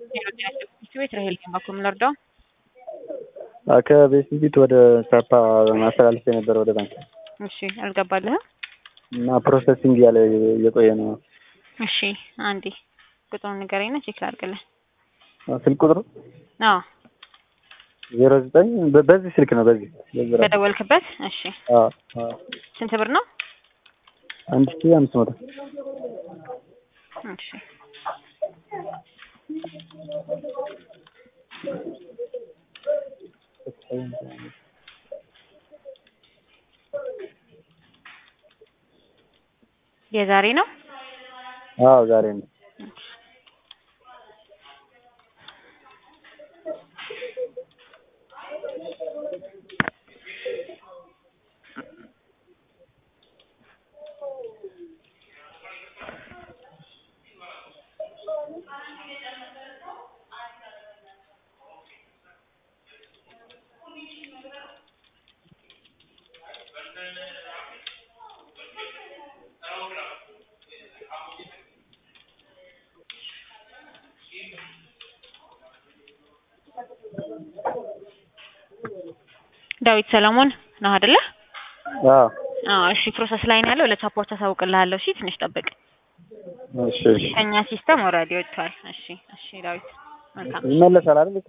ቤት ራሄል ባኮ የምንወርደው ከቤስቲቪት ወደ ሳፓ ማስተላለፍ የነበረ ወደ ባንክ እሺ፣ አልገባልህም? እና ፕሮሰሲንግ ያለ እየቆየ ነው። እሺ፣ አንዴ ቁጥሩን ንገረኝና ቼክ ላድርግልህ። ስልክ ቁጥሩ አዎ፣ ዜሮ ዘጠኝ በዚህ ስልክ ነው። በዚህ በዚህ ራሱ። በደወልክበት። እሺ፣ አዎ አዎ። ስንት ብር ነው? አንድ ሺህ አምስት መቶ እሺ፣ የዛሬ ነው። አዎ ዛሬ ነው። ዳዊት ሰለሞን ነው አይደለ? አዎ አዎ። እሺ፣ ፕሮሰስ ላይ ነው ያለው። ለሳፖርት አሳውቅልሃለሁ። እሺ፣ ትንሽ ጠብቅ። እሺ እሺ። ከኛ ሲስተም ኦልሬዲ ወጥቷል። እሺ፣ እሺ ዳዊት መልካም ይመለሳል አይደል?